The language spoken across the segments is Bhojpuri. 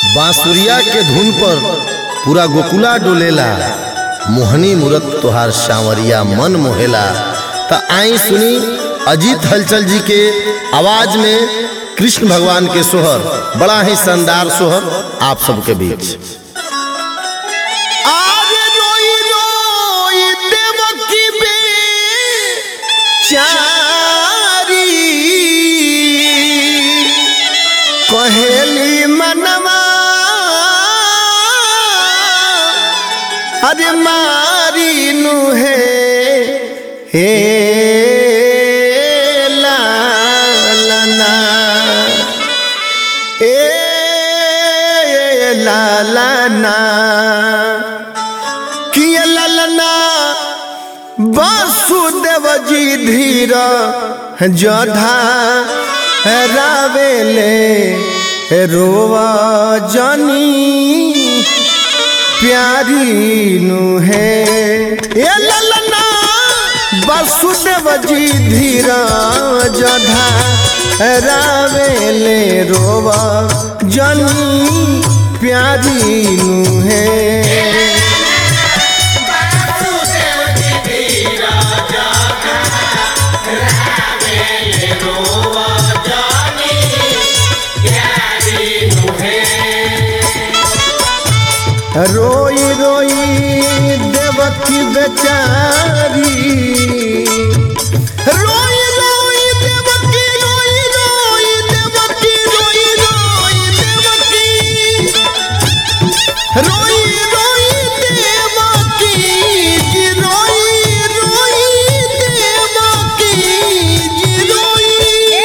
बांसुरिया के धुन पर पूरा गोकुला डोलेला मोहनी मूरत तोहार सांवरिया मन मोहेला त आई सुनी अजीत हलचल जी के आवाज में कृष्ण भगवान के सोहर बड़ा ही शानदार सोहर आप सबके बीच आज रोई रोई देवकी बेचारी कहेली मनवा अरे मारी नु है हे लालना ए लालना किया लालना वासुदेव जी धीर जोधा रावेले रोवा जनी प्यारी नु है ये ललना वासुदेव जी धीरा जधा रावेले रोवा जनी प्यारी नु है रोई रोई देवकी बेचारी रोई रोई देवकी रोई रोई देवकी रोई रोई देवकी रोई रोई देवकी जी रोई रोई देवकी जी रोई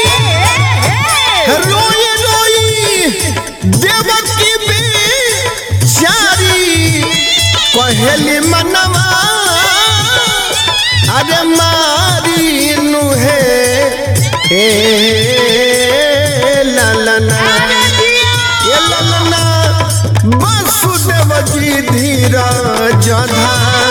रोई रोई देवकी बेचारी कहेली मनवा अरे मारी नु है हे ललना ये ललना वसुदेव जी धीरा जधा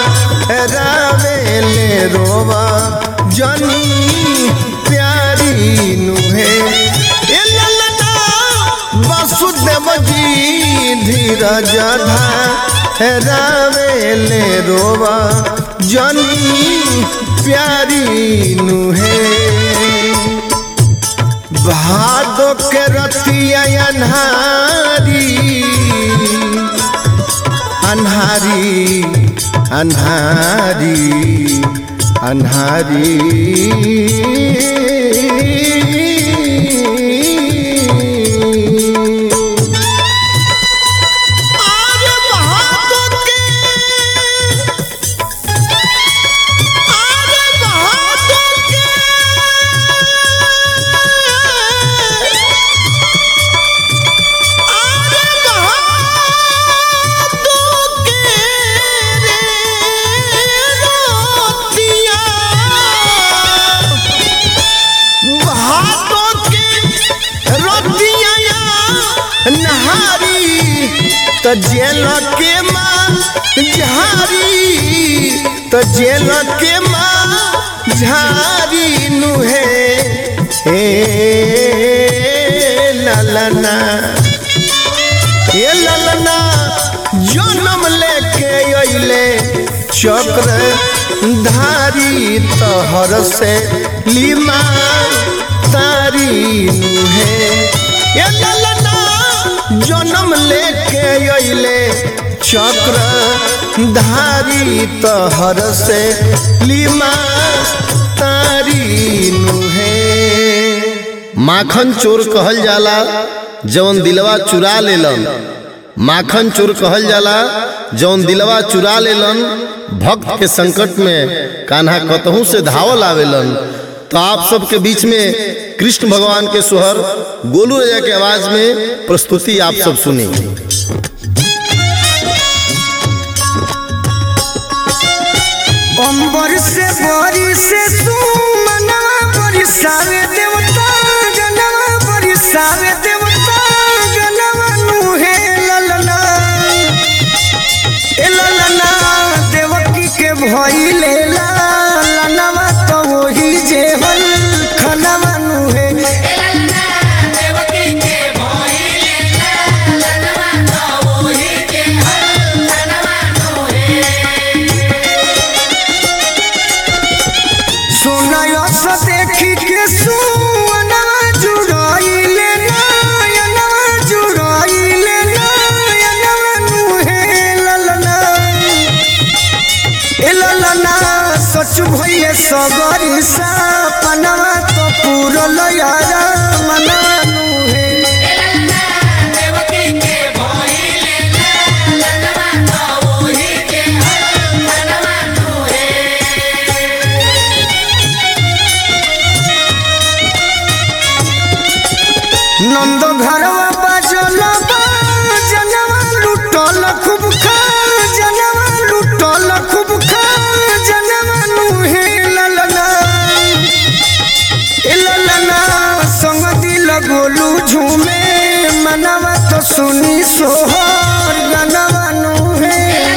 रावेले रोवा जनी प्यारी नु है ये ललना वसुदेव जी धीरा जधा रावेले रोवा जनी प्यारी नु है भादो के रतिया अन्हारी अन्हारी अन्हारी अन्हारी आरे भादो के आरे भादो के आरे भादो के रे रोतिया भादो के रोतिया नहारी त जेल के माँ झारी त जेल के माँ झारी नुहे हे ललना हे ललना जन्म लेके अइले चक्र धारी तहर से लीमा तारी नुहे ये ललना जन्म लेके अइले चक्र धारी तहर से लीमा तारी नुहे माखन चोर कहल जाला जवन दिलवा चुरा लेलन माखन चोर कहल जाला जवन दिलवा चुरा लेलन भक्त के संकट में कान्हा कतहू से धावल आवेलन तो आप सबके बीच में कृष्ण भगवान के सोहर गोलू राजा के आवाज में प्रस्तुति आप सब सुनी अंबर से बरी से सुमना बरिसावे देवता गनवा बरिसावे देवता गनवा नुहे ललना ए ललना देवकी के भइले ललनवा तो वही जेवल खनवा नुहे देवकी के भोई सच भइए सगरी सपनवा तो पूरल यारा मनवा नुहे नंद घरवा बाजल जनवा लुटल खूब खा जनवा लुटल खूब खा जनवा नुहे ललना ए ललना संग दिल गोलू झूमे मनवा तो सुनी सोहर गनवा नुहे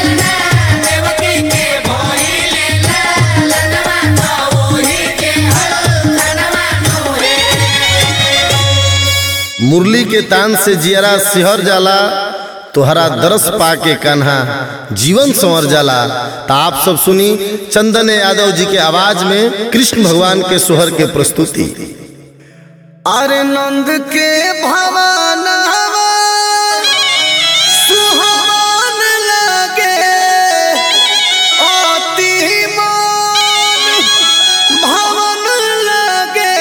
मुरली के तान से जियरा सिहर जाला तोहरा दरस पाके कान्हा जीवन संवर जाला तो आप सब सुनी चंदन यादव जी के आवाज में कृष्ण भगवान के सोहर के प्रस्तुति अरे नंद के भवन सुहावन लगे अति मन भवन लगे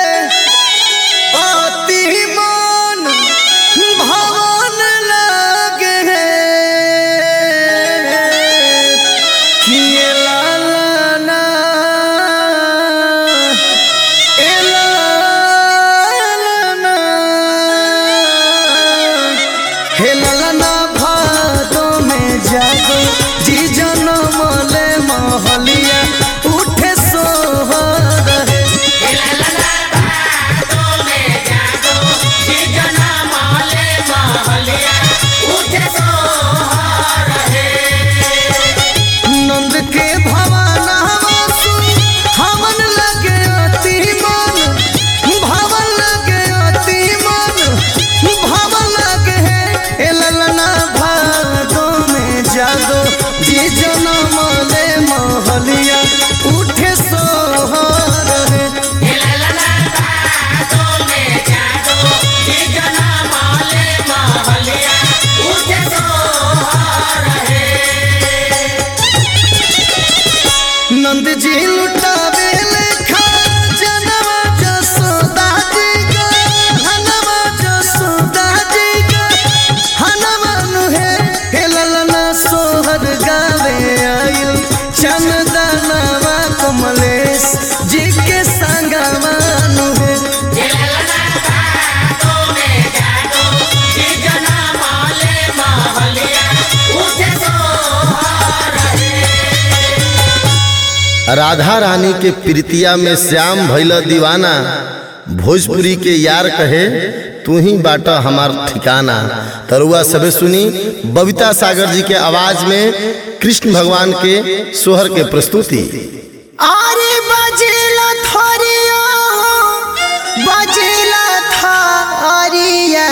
अति मन भवन लगे किए लालना हेलना भादो में जागो जी जनम ले महलिया उठे सोहर हे नंद के भवन हवासु हवन लगे अति मन भवन लगे अति मन भवन लगे हे ए ललना भादो में जागो जी जनम ले महलिया उठे सोहर हे नंद जी लुटावे लेखा जनवा जसोदा जी का हनवा जसोदा जी का हनवा नुहे हे ललना सोहर गावे आयु चंदनवा कमलेश जी के संगवा नुहे राधा रानी के प्रीतिया में श्याम भैल दीवाना भोजपुरी के यार कहे तू ही बाटा हमार ठिकाना तरुआ सबे सुनी बबीता सागर जी के आवाज में कृष्ण भगवान के सोहर के प्रस्तुति आरे बजेला थरिया बजेला थारिया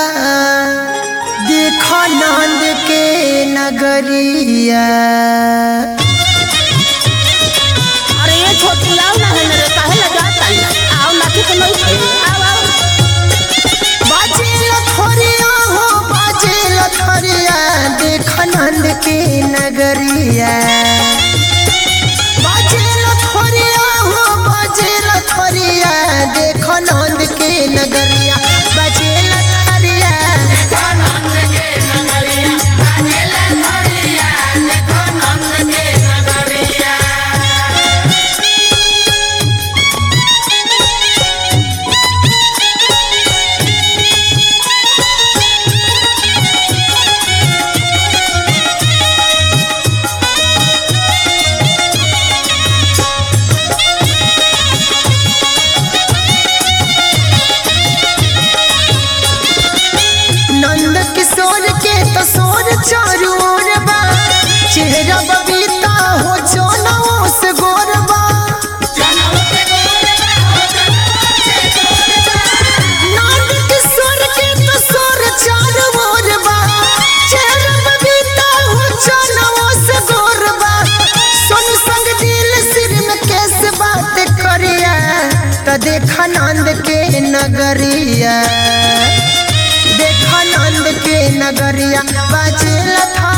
देख नंद के नगरिया अरे ये छोटू आओ ना है मेरे काहे लगा ताई आओ ना कि तो नहीं खाई आओ आओ बजेला थरिया हो बजेला थरिया देख नंद के नगरिया बजेला थरिया हो बजेला थरिया देख नंद के नगरिया बजेला थरिया नंद किशोर के तो सोर चारू ओर बा चेहरा बबीता हो जोनों से गोरबा नंद किशोर के तो सोर चारू ओर बा चेहरा बबीता हो जोनों से गोरबा सुन संग दिल सिर में कैसे बात करिया तो देखा नंद के नगरिया देखा नंद के नगरिया बजेला था